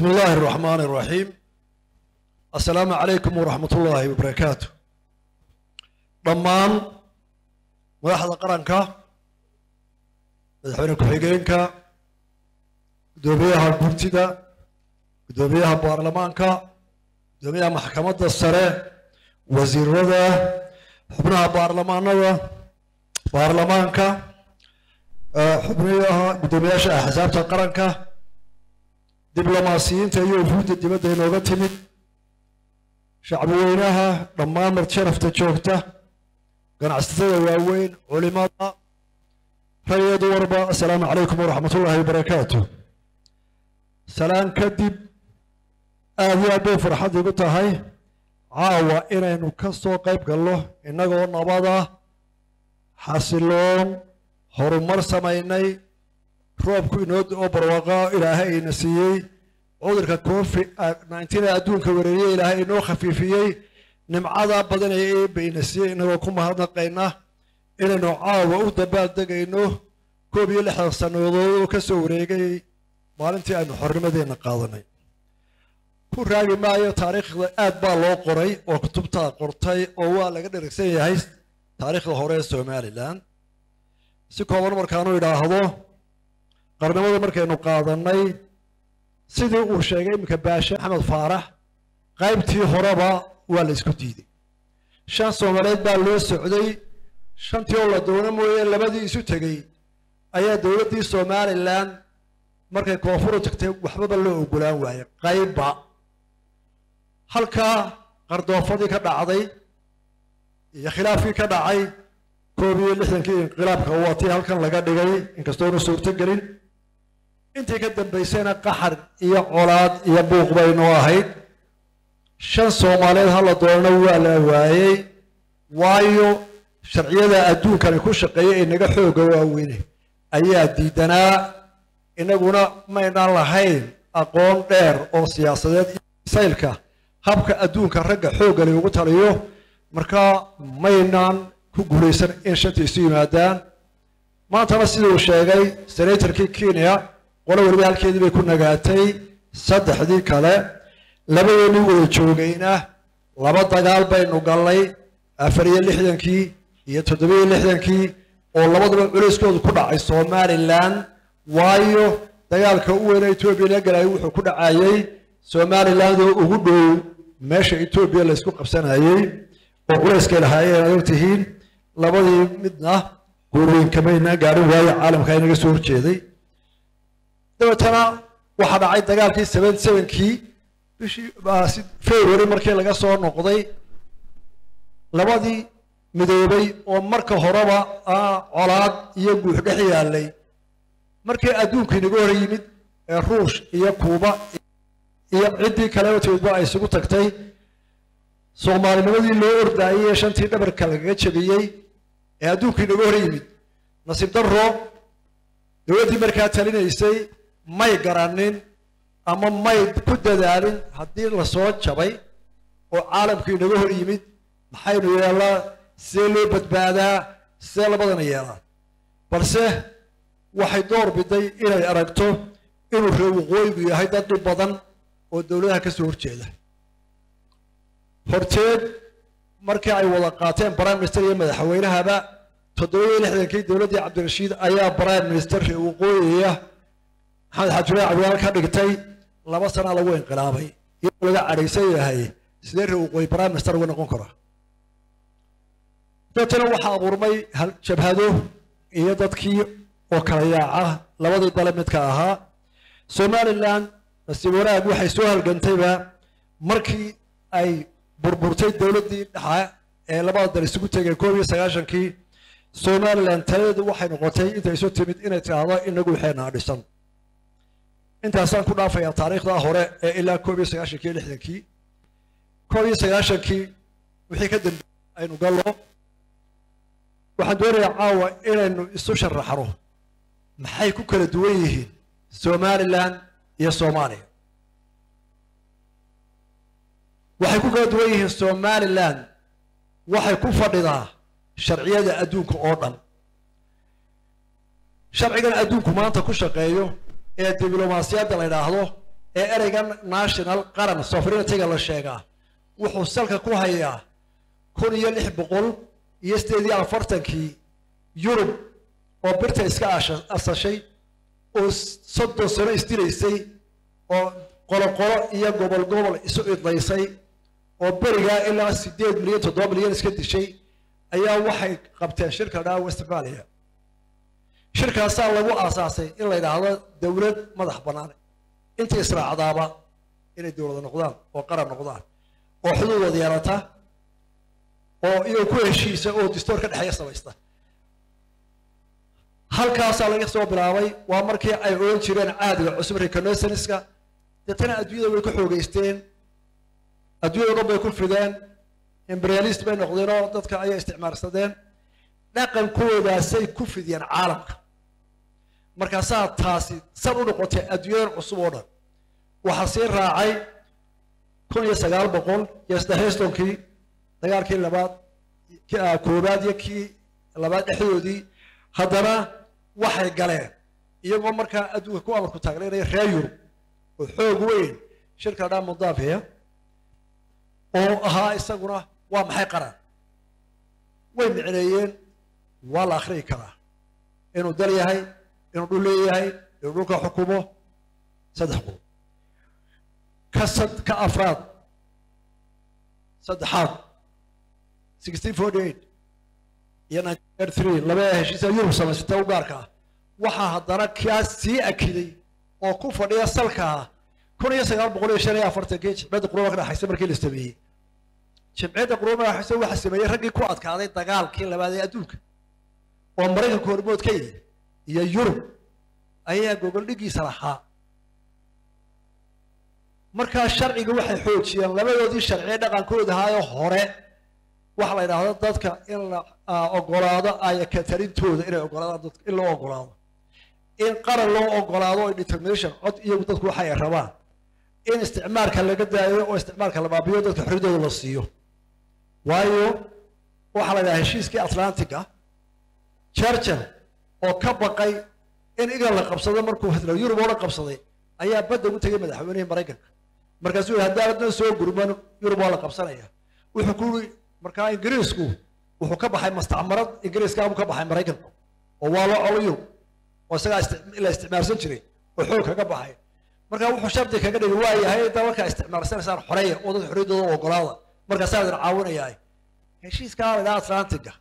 بسم الله الرحمن الرحيم السلام عليكم ورحمة الله وبركاته dhammaan madaxda qaranka madaxweyne ku-xigeenka guddoomiyaha gurtida guddoomiyaha baarlamaanka guddoomiyaha maxkamadda sare wasiirada xubnaha baarlamaanada baarlamaanka xubnaha guddoomiyaasha axsaabta qaranka diblomaasiyiinta iyo wufuudda dibadda inooga timid shacbi weynaha dhammaan martisharafta joogta ganacsatada waaweyn culimada rag iyo dumarba assalaamu calaykum waraxmat ullaahi wabarakaatu salaan kadib aad iyo aad bay farxad igu tahay caawa inaynu ka soo qayb galno innagoo nabada xasiloon horumar samaynay roobku inoo oo barwaaqo ilaahay ayna siiyey cudurka covid nineteen ee adduunka wereeriyey ilaahay inoo khafiifiyey nimcada badan ee eebba ina siiyey inagoo ku mahadnaqayna inaynu caawa u dabaaldegayno koob iyo lixdan sannadood oo ka soo wareegay maalintii aynu xornimadeenna qaadanay ku raagi maayo taariikhda aad baa loo qoray oo kutubtaa qortay oo waa laga dherigsan yahay taariikhda hore ee somalilan si kooban markaanu idhaahdo qarnimada markaynu qaadanay sidii uu sheegay iminka baashe maxamed faarax qaybtii horeba waa la isku diiday shan soomaaliyeed baa loo socday shantii oo la doono mooye labadii isu tegey ayaa dowladdii somalilan markay koonfuru tagtay waxbaba loo ogolaan waayey qaybba halkaa qardoofadii ka dhacday iyo khilaafkii ka dhacay koob iyo lixdankii inqilaabka waa tii halkan laga dhigay inkastoonu suurto gelin intii ka dambaysayna qaxar iyo colaad iyo buuq baynoo ahayd shan soomaaliyeed hala doonana waa la waayey waayo sharciyada adduunkani ku shaqeeya ee naga xooga waaweyne ayaa diidanaa inaguna maynaan lahayn aqoon dheer oo siyaasadeed iyo saylka habka adduunka ragga xoogga lagu taliyo markaa maynaan ku guulaysan in shantii isu yimaadaan maantana siduu sheegay senatorkii kenya qolo weliba halkeedii bay ku nagaatay saddexdii kale labadeennii wada joogayna laba dagaal baynu gallay afar iyo lixdankii iyo toddobiyo lixdankii oo labaduba culayskoodu ku dhacay somalilan waayo dagaalka u weyna etoobiya laga galayo wuxuu ku dhacayey somalilandoo ugu dhow meesha etoobiya laysku qabsanayey oo culayskay lahaayeen aad ogtihiin labadii midna guurweyn kamayna gaarin waayo caalamka inaga soo horjeeday dabeetana waxaa dhacay dagaalkii seven sevenkii bishii february markii laga soo noqday labadii midoobay oo marka horeba colaad iyo guux dhex yaalay markii adduunku inaga hor yimid ee ruush iyo kuuba iyo ciddii kaleba timidba ay isugu tagtay soomaalinimadii loo ordaayey ee shantii dhabarka lagaga jabiyey ee adduunku inaga hor yimid nasiib darro dowladdii markaa talinaysay may garanin ama may ku dadaalin haddii lasoo jabay oo caalamku inaga hor yimid maxaynu yeelaa see loo badbaadaa see labadana yeelaa balse waxay door biday inay aragto inuu reer waqooyigu yahay dad dhib badan oo dowladaha ka soo horjeeda horteed markii ay wada qaateen prime minister iyo madaxweynahaba toddoba iyo lixdankii dowladdii cabdirashiid ayaa prime minister reer waqooyiya maxamed xaajulahi cabdiwaal ka dhigtay laba sanaa lagu inqilaabay iyadoo laga cadhaysan yahay sidee reer waqooyi prime minister uga noqon kara dabeetana waxaa abuurmay jabhado iyo dadkii oo kala yaaca labadii dale midka ahaa somalilan nasiib wanaag waxay soo halgantayba markii ay burburtay dowladdii dhexa ee labada dal isugu tegeen koob iyo sagaashankii somalilan taladeedu waxay noqotay intay isu timid inay tidhaahdo inagu waxeenaa dhisan intaasaan ku dhaafayaa taariikhda hore ee ilaa koob iyo sagaashankii iyo lixdankii koob iyo sagaashankii wixii ka dambeeyey aynu gallo waxaan doonayaa caawa inaynu isu sharaxno maxay ku kala duwan yihiin somalilan iyo soomaaliya waxay ku kala duwan yihiin somalilan waxay ku fadhidaa sharciyada adduunka oo dhan sharcigan adduunku maanta ku shaqeeyo ee diblomaasiyadda la yidhaahdo ee ereygan national qaran sovereigntyga la sheegaa wuxuu salka ku hayaa kun iyo lix boqol iyo sideed iyo afartankii yurub oo birta iska asha- asashay oo soddon sano isdilaysay oo qoloqolo iyo gobol gobol isu idlaysay oo berigaa ilaa sideed milyan toddoba milyan iska dishay ayaa waxay qabteen shirka dhaa westfalia shirkaasaa lagu aasaasay in la yidhaahdo dowlad madax bannaan intii israacdaaba inay dowlada noqdaan oo qaran noqdaan oo xuduudooda yeelata oo iyagoo ku heshiisa oo distoor ka dhexeeya samaysta halkaasaa laga soo bilaabay waa markii ay ogan jireen caadiga cusub reconnaissanceska deetana adduunyada way ku xoogeysteen adduunyada dhan bay ku fideen imperialist bay noqdeenoo dadka ayay isticmaalsadeen dhaqankoodaasay ku fidiyeen caalamka markaasaa taasi san u noqotay adduunyadan cusub oo dhan waxaa sii raacay kun iyo sagaal boqol iyo saddex tonkii dagaalkii labaad ki- ah, koobaad iyo kii labaad dhexdoodii haddana waxay galeen iyagoo markaa adduunka ku amarku taagnaynaya reer yurub oo xoog weyn shirka dhaa mudaafiya oo ahaa isaguna waa maxay qaran way micneeyeen waa la akhriyi karaa inuu dal yahay inuu dhul leeyahay inuu dhulka xukumo saddex qodob ka sad ka afraad saddexaad sixteen forty eight iyo nineteen thirty three labada heshiisa yurub samaysatay u gaarka ah waxaa haddana kaa sii akiday oo ku fadhiya salkaa kun iyo sagaal boqol iyo shan iyo afartankii jimciyadda quruba ka dhaxaysa markii la sameeyey jimciyadda quruba ka dhaxaysa waxaa sameeyey raggii ku adkaaday dagaalkii labaad ee adduunka oo maraykanka hormood ka yimi iyo yurub ayaa gogol dhigiisa lahaa markaa sharciga waxay xoojiyeen labadoodii sharciye dhaqankooda ahaayoo hore waxa la yidhaahdo dadka in la ah, ogolaado aya katalintooda inay ogolaadaan dadka in loo ogolaado in qaran loo ogolaado oo determination cod iyagu dadku waxa ay rabaan in isticmaalka laga daayo oo isticmaalka la baabiyo dadka xorriyadooda la siiyo waayo waxaa la yidhaha heshiiskii atlantic ah churchill oo ka baqay in england la qabsado markuu hitler yurub oo dhan qabsaday ayaa badda ugu tegay madaxweynihii maraykanka markaasuu yihi haddaaadna soo gurman yurub waa la qabsanaya wuxuu ku yiri markaa ingiriisku wuxuu ka baxay mustacmarad ingiriiskaabu ka baxay maraykanku oo waa loo colo yurub oo isagaa isti- la isticmaalsan jiray oo xoog kaga baxay marka wuxuu shardi kaga dhigay waa yahay dalalka isticmaalsanaysaan xoreeya oo dad xorriyaddooda u ogolaada markaasaa idin caawinayaa heshiiskaa la yidhaha atlantiga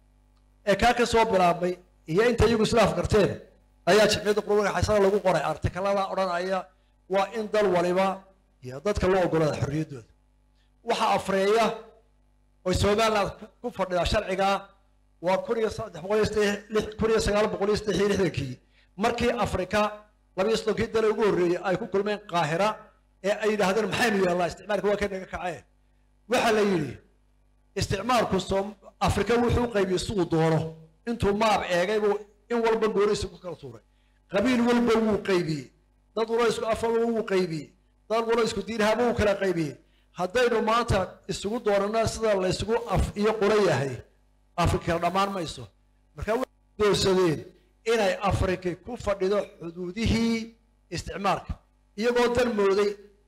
ee kaa ka soo bilaabmay iyo inta iyagu islaaf garteen ayaa jimciyadda quruga xaysada lagu qoray artikalada odhanaya waa in dal waliba iyo dadka loo ogolaada xorriyaddooda waxa afreeya oy somaliland ku- ku fadhidaa sharcigaa waa kun iyo saddex boqol iyo saddex lix- kun iyo sagaal boqol iyo saddex iyo lixdankii markii afrika labiyo soddonkii dale ugu horreeyey ay ku kulmeen qaahira ee ay yidhaahdeen maxaynu yeelnaa isticmaalka waa ka naga kaceen waxaa la yidhi isticmaalku som afrika wuxuu qaybiyey siduu doono intuu maab eegay buu in walba gooniisa ku kala tuuray qabiil walba wuu qaybiyey dad walo isku afaba wuu qaybiyey dad walo isku diinhaba wuu kala qaybiyey haddaynu maanta isugu doonana sida la isugu af iyo qula yahay afrika dhammaan mayso marka waxay doorsadeen inay afrika ku fadhido xuduudihii isticmaalka iyagoo dan mooday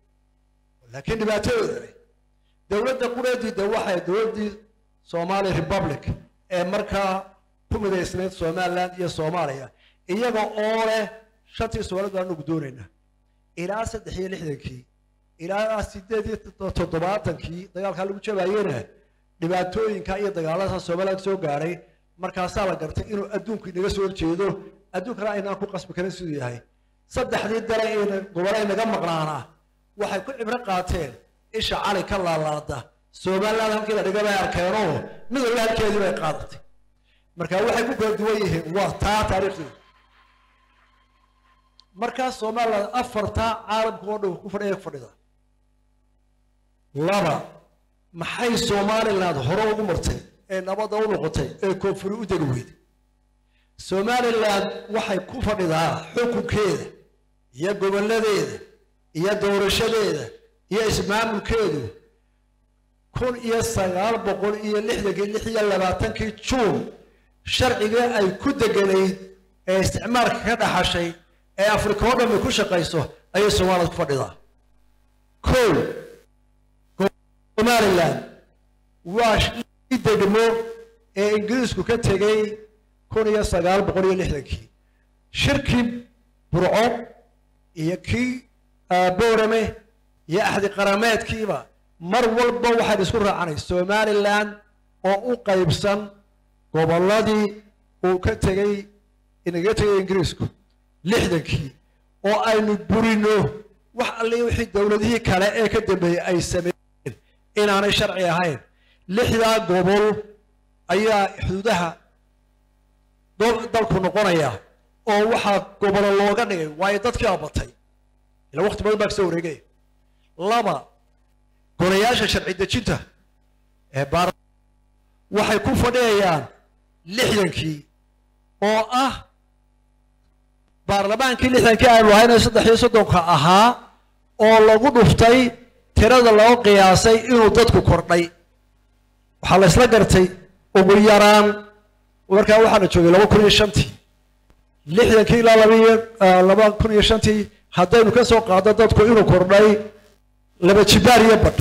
laakiin dhibaatadooda leh dowladda qureediida waxay dowladdii somali republic ee markaa ku midaysnayd somaliland iyo soomaaliya iyaga oo leh shantii soomaalid baan ugu doonaynaa ilaa saddex iyo lixdankii ilaa sideed iyo toddobaatankii dagaalkaa lagu jabaayena dhibaatooyinka iyo dagaalada somaliland soo gaadhay markaasaa la gartay inuu adduunku inaga soo horjeedo adduunkana aynaan ku qasbi karin siduu yahay saddexdii dale ee gobole inaga maqnaanaa waxay ku cibro qaateen isha cali ka laalaada somaliland halkii la dhiga bay arkeenoo mid walba halkeedii bay qaadatay marka waxay ku kala duwan yihiin waa taa taariikhdeeda markaa somaliland afartaa caalamka oo dhan ku fadhiya ku fadhida laba maxay somaliland hore ugu martay ee nabadda u noqotay ee koonfuri u degi weyday somaliland waxay ku fadhidaa xukunkeeda iyo gobolladeeda iyo doorashadeeda iyo ismaamulkeedu kun iyo sagaal boqol iyo lixdankii lix iyo labaatankii juun sharcigii ay ku deganayd ee isticmaalka ka dhaxashay ee afrika oo dhammi ku shaqayso ayay soomaalida ku fadhidaa kow somaliland waa i degmo ee ingiriisku ka tegey kun iyo sagaal boqol iyo lixdankii shirkii burco iyo kii boorame iyo axdi qarameedkiiba mar walba waxaan isku raacanay somaliland oo u qaybsan gobolladii uu ka tegey inaga tegay ingiriisku lixdankii oo aynu burino wax alle wixii dowladihii kale ee ka dambeeyey ay sameeyeen inaanay sharci ahayn lixdaa gobol ayaa xuduudaha dalku noqonaya oo waxaa gobolo looga dhigay waayo dadkii abatay ila waqti badan baa kasoo wareegaya laba golayaasha sharci dejinta ee baar waxay ku fadhiyayaan lixdankii oo ah baarlamaankii lixdankii aynu lahayna saddex iyo soddonka ahaa oo lagu dhuftay tirada loo qiyaasay inuu dadku kordhay waxaa la isla gartay ugu yaraan markaa waxaa la joogay laba kun iyo shantii lixdankii ilaa labaiyo laba kun iyo shantii haddaynu ka soo qaado dadku inuu kordhay laba jibaar iyo badh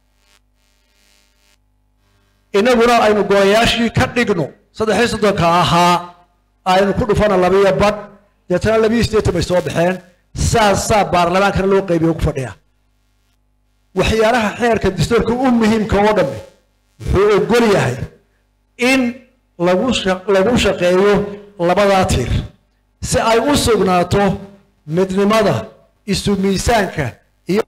inaguna aynu golayaashii ka dhigno saddex iyo soddonka ahaa aynu ku dhufana labaiyo badh deetana labiiyo siddeetan bay soo baxeen saasaa baarlamaankana loo qaybiyo ku fadhiya waxyaalaha xeerka dastuurka u muhiimka oo dhamme wuxuu ogol yahay in lagu lagu shaqeeyo labadaa tiir si ay u sugnaato midnimada isu miisaanka iyo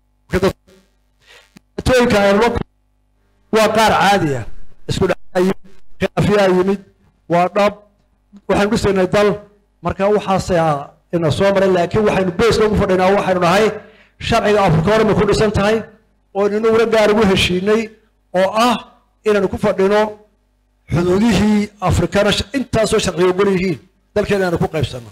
atooyinka aynula waa qaar caadiya isku dhacayo khilaafiyaa yimid waa dhab waxaynu dhisaynay dal marka waxaasaa ina soo maray laakiin waxaynu beeska ugu fadhinaa waxaynu nahay sharciga afrika hore bay ku dhisan tahay oo inaguna gaar ugu heshiinay oo ah inaynu ku fadhino xuduudihii afrikana intaasoo sharciga ogol yihiin dalkeena aynu ku qaybsano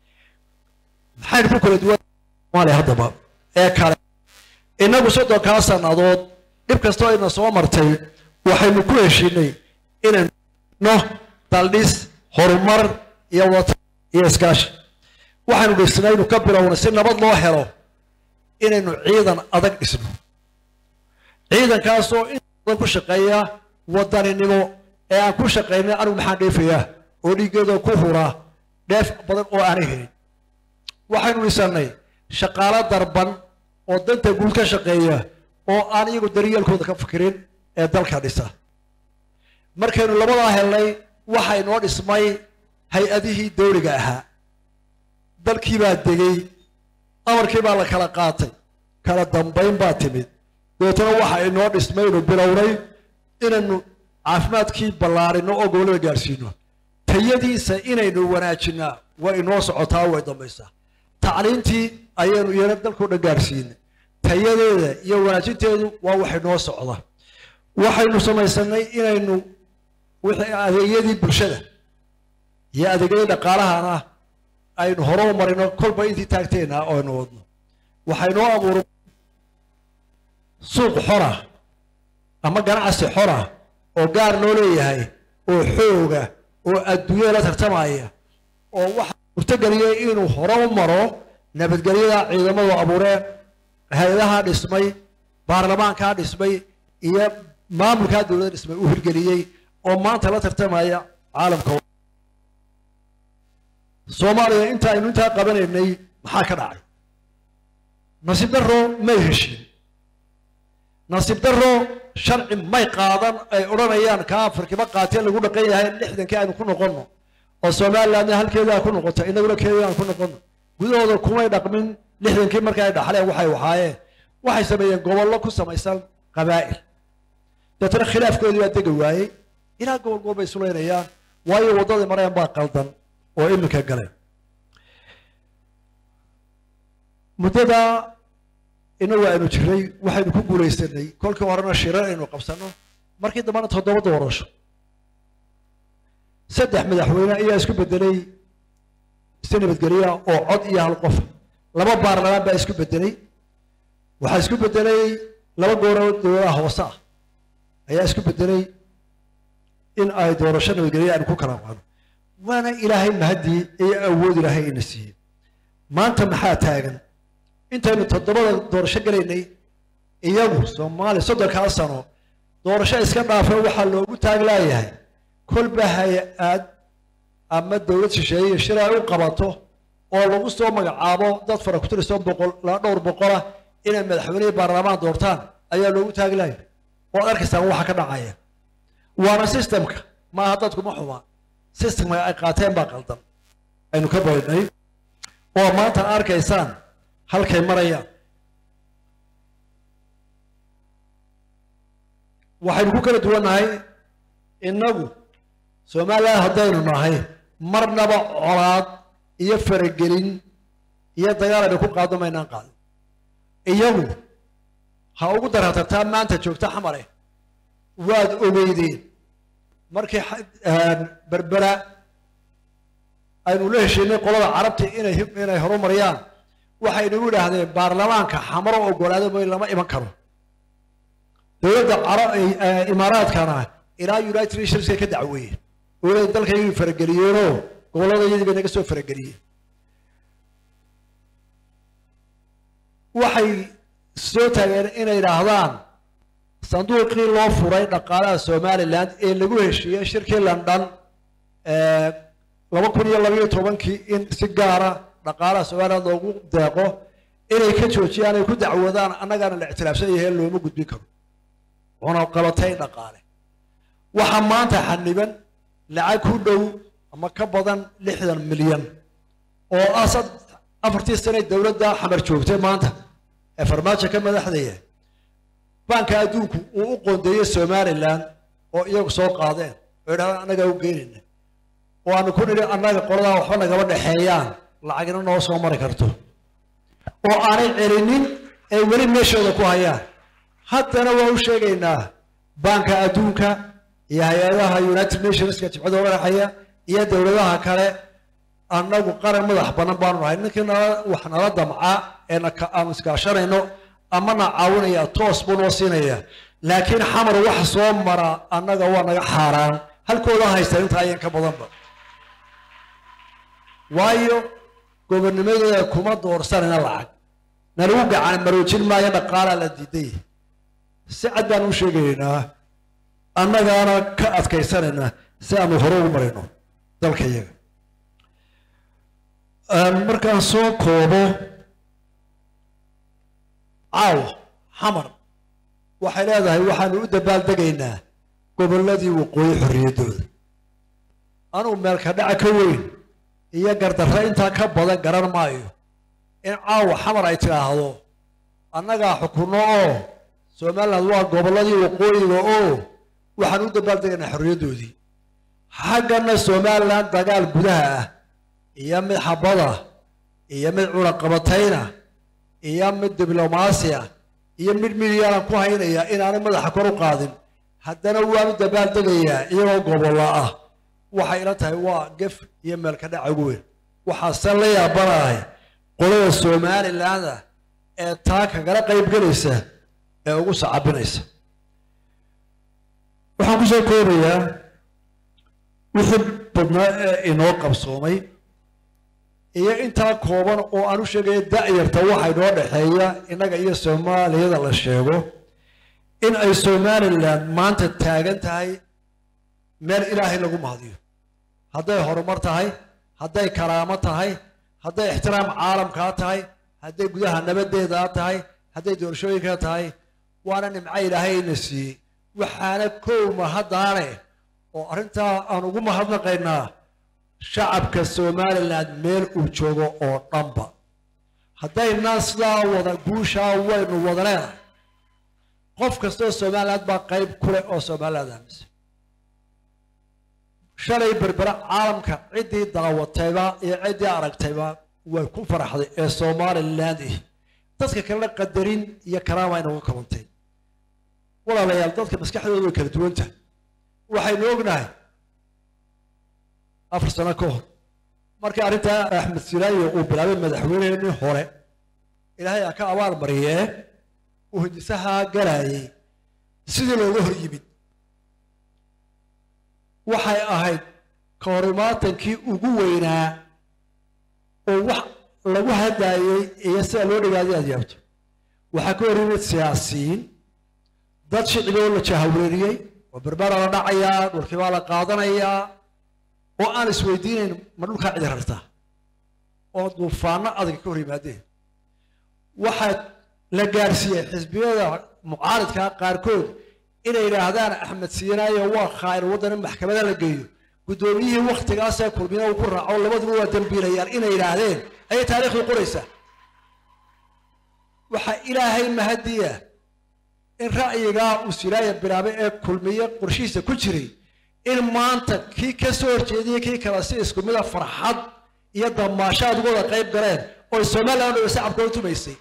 maxaynu ku kala duwan soomaaliya haddaba ee kale inagu soddonkaa sannadood dhib kastoo ayna soo martay waxaynu ku heshiinay inaynu no daldhis horumar iyo wata iyo iskaashi waxaynu dhisnaynu ka bilowna si nabad loo helo inaynu ciidan adag dhisno ciidankaasoo in badan ku shaqeeya wadaninimo ee aan ku shaqaynay anigu maxaan dheefayaa oo dhiiggeeda ku hura dheef badan oo aanay helin waxaynu dhisannay shaqaalo darban oo danta guud ka shaqeeya oo aan iyagu daryeelkooda ka fikirin ee dalka dhisa markaynu labadaa helnay waxa inoo dhismay hay-adihii dawliga ahaa dalkii baa degay amarkii baa la kala qaatay kala dambayn baa timid dabeetana waxa inoo dhismaynu bilownay inaynu caafimaadkii ballaarino oo gobollada gaadhsiino tayadiisa inaynu wanaajinaa way inoo socotaa way dambaysaa tacliintii ayaynu iyana dalkao dhan gaadhsiinay tayadeeda iyo wanaajinteedu waa wax inoo socda waxaynu samaysanay inaynu wixii adeegyadii bulshada iyo adeegyadii dhaqaalahana aynu hore u marino kolba intii taagteena oo aynu wadno waxaynoo abuuray suuq xora ama ganacsi xora oo gaar loo leeyahay oo xooga oo adduunyada la tartamaya oo waxa suurtageliyay inuu hore u maro nabadgelyada ciidamadu abuureen hay-adaha dhismay baarlamaankaa dhismay iyo maamulkaa dowladda dhismay uu hirgeliyey oo maanta la tartamaya caalamka soomaaliya inta aynu intaa qabanaynay maxaa ka dhacay nasiib daro may heshin nasiib daro sharci may qaadan ay odhanayaan kaa afrikiba qaateen lagu dhaqan yahay lixdankii aynu ku noqonno oo somalilandna halkeedaa ku noqota inaguna keeda aan ku noqonno gudahooda kumay dhaqmin lixdankii marka ay dhaxleen waxay waxaayeen waxay sameeyeen gobollo ku samaysan qabaa'il deetana khilaafkoodii baa degi waayey ilaa gobol gobol bay isulaynayaan waayo waddadii mareen baa qaldan oo iminka galeen muddadaa inagu aynu jiray waxaynu ku guulaysanay kolkii horena shirar aynu qabsanno markii dambena toddoba doorasho saddex madaxweyne ayaa isku bedelay si nabadgelya oo cod iyo hal qof laba baarlamaan baa isku bedelay waxaa isku bedelay laba gooro dowladaha hoose ah ayaa isku bedelay in ay doorasho nabadgelya aynu ku kala qaano waana ilaahay mahadii iyo awood ilaahay ina siiyey maanta maxaa taagan intaynu toddobada doorasho gelaynay iyagu soomaaliya soddonkaa sano doorasho iska dhaafay waxaa loogu taaglaayahay kolba hay-ad ama dowlad shisheeye shir ay u qabato oo lagu soo magacaabo dad fara ku tirisoo boqol laba dhowr boqolah inay madaxweynihii baarlamaan doortaan ayaa loogu taaglaaya waad arkaysaan waxa ka dhacaya waana systemka maaha dadkuma xuma systemka ay qaateen baa qaldan aynu ka barinay oo maanta arkaysaan halkay marayaan waxaynu ku kala duwannahay innagu somalilan haddaynu nahay marnaba colaad iyo faragelin iyo dagaal aynu ku qaadno maynaan qaadin iyagu ha ugu daraatartaa maanta joogta xamale waad ogeydeen markii berbera aynu la heshiinay qolada carabta inay inay horumariyaan waxaynagu idhaahdeen baarlamaanka xamaro ogolaado mooy lama iman karo dowladda imaaraadkana ilaa united nationska ka dacweeyeen oolada dalkaygu farageliyeenoo gobollada iyadii bay naga soo farageliyeen waxay soo taageen inay idhaahdaan sanduuqii loo furay dhaqaalaha somalilan ee lagu heshiiyey shirkii london laba kun iyo labayo tobankii in si gaara dhaqaalaha somalilan loogu deeqo inay ka joojiyaan ay ku dacwoodaan annagaana la ictiraafsan yahay looma gudbin karo cunaqabatay dhaqaale waxaa maanta xaniban lacag ku dhow ama ka badan lixdan milyan oo ah afartii sane dowladda xamar joogtay maanta ee farmaajo ka madaxdaya baanka adduunku uu u qoondeeyey somalilan oo iyagu soo qaadeen oo idhahdaan annagaa u geenayna oo aanu ku nidhi annaga qoladaa waxba nagama dhexeeyaan lacagna noo soo mari karto oo aanay celinin ay weli meeshooda ku hayaan haddana waa u sheegaynaa baanka adduunka iyo hay-adaha united nationska jibcada madaxaya iyo dowladaha kale annagu qaran madax banan baanu nahay ninkii nala wax nala damca ee aanu iskaashanayno ama na caawinaya toos buu noo siinaya laakiin xamar wax soo mara annaga waa naga xaaraan halkooda haysta inta ayan ka badanba waayo gobonnimadooda kuma doorsanayna lacag nalagu gacan maroojin maayo dhaqaalaa la diiday si cad baan u sheegaynaa annagaana ka adkaysanayna si aanu hore ugu marayno dalka iyaga markaan soo koobo caawa xamar waxay leedahay waxaanu u dabaaldegaynaa gobolladii waqooyi xorriyaddooda anugu meelka dhaca ka weyn iyo gardarre intaa ka badan garan maayo in caawa xamar ay tidhaahdo annagaa xukunno oo somaliland waa gobolladii waqooyiga oo waxaan u dabaaldegaynaa xorriyaddoodii xaggana somaliland dagaal gudaha ah iyo mid xabada iyo mid cunaqabatayna iyo mid diblomaasi ah iyo mid midyaanan ku haynaya inaanay madaxa kor u qaadin haddana waanu dabaaldegayaa iyagoo gobollo ah waxay ila tahay waa gef iyo meelka dhaca ugu weyn waxaase la yaabanahay qolada somalilandah ee taa kagala qaybgelaysa ee ugu sacabinaysa waxaan ku soo koobayaa wixii badnaa ee inoo qabsoomay iyo intaa kooban oo aan u sheegaya da'yarta waxa inoo dhexeeya innaga iyo soomaaliyada la sheego in ay somalilan maanta taagan tahay meel ilaahay lagu mahadiyo hadday horumar tahay hadday karaamo tahay hadday ixtiraam caalamkaa tahay hadday gudaha nabadeedaa tahay hadday doorashooyinka tahay waana nimco ilaahayna siiyey waxaana kow mahaddaane oo arrintaa aan ugu mahadnaqaynaa shacabka somalilan meel uu joogo oo dhanba haddaynaan sidaa wada guushaa waynu wada leenahay qof kastoo somaliland baa qayb ku leh oo somaliland aaminsan shalay berbera caalamka ciddii daawatayba iyo ciddii aragtayba way ku faraxday ee somaliland ih dadka kalena qadarin iyo karaama inagu kabantay walaalayaal dadka maskaxdooda way kala duwan tahay waxaynu ognahay afar sano ka hor markii arrintaa axmed siraayo uu bilaabay madaxweyneheenii hore ilaahay aa ka abaal mariyee uu hindisahaa galayay sidii looga hor yimid waxay ahayd ka hor imaatankii ugu weynaa oo wax lagu hadlaayey iyo sida loo dhigaaday aad yaabto waxaa ka hor yimid siyaasiyiin dad shiciboo la jahawreeriyey oo berbera la dhacayaa dhulkii baa la qaadanayaa oo aan isweydiinayn ma dhulkaa cidi rartaa oo duufaano adag ka hor yimaadeen waxaa la gaarsiiyey xisbiyada mucaaridka qaarkood inay yidhaahdaan axmed siinaayo waa khaa'ir waddan in maxkamada la geeyo guddoomiyihii wakhtigaasee kulmina uu ku raaco labaduba waa dembiilayaan inay yidhaahdeen ayay taariikhdu qoraysaa waxaa ilaahay mahadiya in ra'yigaa uu silaaya bilaabay ee kulmiye qorshihiisa ku jiray in maanta kii ka soo horjeediyey kii kale si isku mida farxad iyo damaashaad uga wada qayb galeen oo somaliland oo shacabkooda tumaysay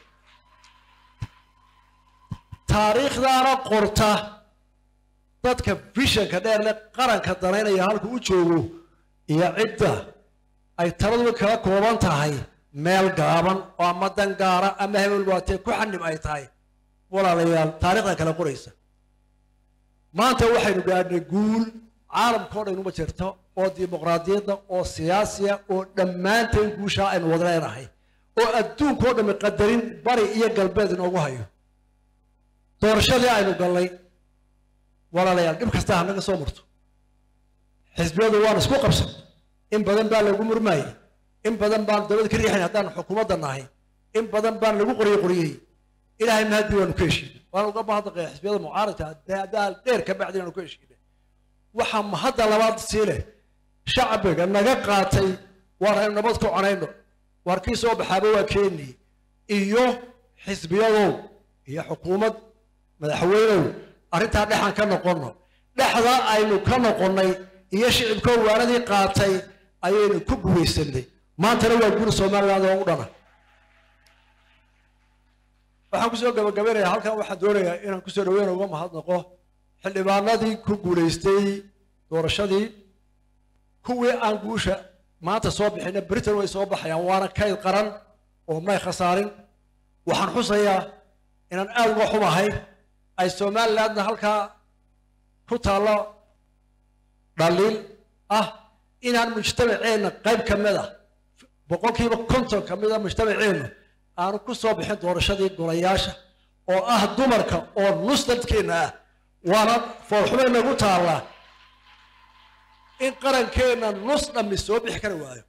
taariikhdaana qorta dadka vishanka dheer leh qaranka danaynaya halku u joogo iyo cidda ay taladuba kala kooban tahay meel gaaban oo ama dan gaara ama hebel waatee ku xanib ay tahay walaalayaal taarikhda kala qoraysa maanta waxaynu gaadhnay guul caalamkao dhan uma jirto oo dimuqraadiyadda oo siyaasiya oo dhammaanteen guushaa aynu wada leenahay oo adduunkao dhammi qadarin bari iyo galbeed inoogu hayo doorashadii aynu gallay walaalayaal dhib kastaa hanaga soo marto xisbiyadu waan isku qabsan in badan baa lagu murmaayey in badan baan dowladda ka riixayn haddaan xukuumadda nahay in badan baan lagu qoriye qoriyey ilaahay mahadii waanu ka heshiinay waan uga mahadnaqaya xisbiyada mucaaradka daadaal dheer ka bacdi inaanu ka heshiinay waxaa mahadda labaad sii leh shacbiga naga qaatay waan aynu nabad ku conayno waar kii soo baxaaba waa keeni iyo xisbiyadow iyo xukuumad madaxweynow arrintaa dhexaan ka noqonno dhexda aynu ka noqonnay iyo shicibkoo waanadii qaatay ayaynu ku guulaysanay maantana waa guri somaliland oo u dhana waxaan kusoo gabagabaynayaa halkan waxaan doonayaa inaan kusoo dhaweyna uga mahadnaqo xildhibaanadii ku guulaystay doorashadii kuwii aan guusha maanta soo bixina britain way soo baxayaan waana kayd qaran oo may khasaarin waxaan xusayaa inaan aada uga xumahay ay somalilandna halkaa ku taallo dhaliil ah inaan mujtamaceenna qayb ka mid ah boqolkiiba konton ka mid a mujtamaceennu aanu ku soo bixin doorashadii golayaasha oo ah dumarka oo nus dadkeenna ah waana foolxumay nagu taallaa in qarankeenna nus dhammi soo bixi kari waayo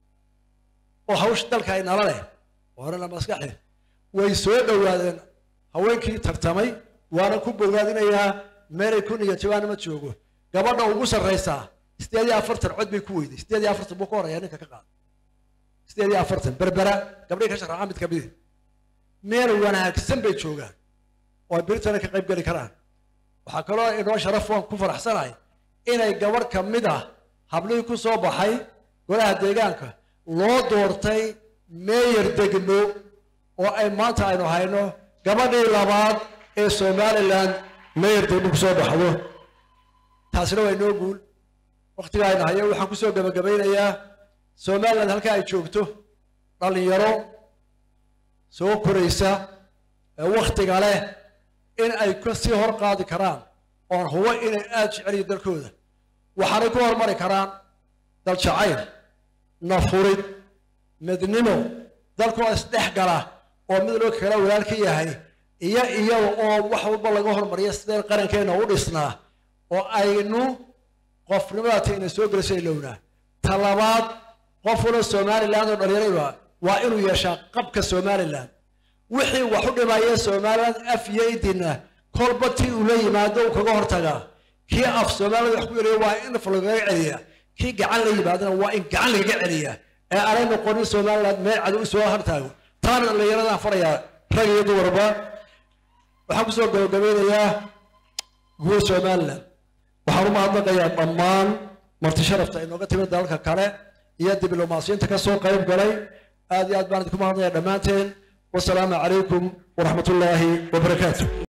oo hawsha dalka ay nala leh horena maskaxi way soo dhowaadeen haweenkii tartamay waana ku bogaadinayaa meelay ku niyajabaan ma joogo gabadha ugu sarraysaa sideed iyo afartan cod bay ku weyday sideed iyo afartan buu ka horeeyaa ninka ka qaada sideed iyo afartan berbera gabdhihii ka sharaxa mid kamidi meel wanaagsan bay joogaan oo ay britana ka qayb geli karaan waxaa kaloo inoo sharaf waan ku faraxsanahay inay gabadh ka mid ah hablihii ku soo baxay golaha deegaanka loo doortay meeyar degmo oo ay maanta aynu hayno gabadhii labaad ee somaliland meeyar degmo ku soo baxdo taasina waa inoo guul waktiga aynu hayo waxaan kusoo gabagabaynayaa somaliland halka ay joogto dhalinyaro soo koraysa ee waktiga leh in ay kasii hor qaadi karaan oon hubo inay aada jeceliyo dalkooda waxaanay ku hormari karaan dal jacayl nafurid midnimo dalkoo isdhex gala oo mid loo kala walaal ka yahay iyo iyaga oo wax walba laga hormariya sideen qarankeenna u dhisnaa oo aynu qofnimadaata ina soo gelisay lownaa talabaad qof walo somaliland oo dhalinyarayba waa inuu yeeshaa qabka somaliland wixii wax u dhimaya somaliland af iyo idina kolba tii uu la yimaado uu kaga hortagaa kii af somaliland wax ku yeliya waa in af lagaga celiya kii gacan la yimaadana waa in gacan lagaga celiya ee aanay noqonin somaliland meel cadow usoo hartaago taana dhallinyaradaan farayaa rag iyo dumarba waxaan kusoo gabagabeynayaa guud somaliland waxaan u mahadnaqayaa dhammaan marti sharafta inooga timid dalalka kale iyo diblomaasiyiinta ka soo qayb galay aad iyo aad baan idinku mahadnaqaya dhammaanteen wasalaamu calaykum waraxmat ullaahi wabarakaatu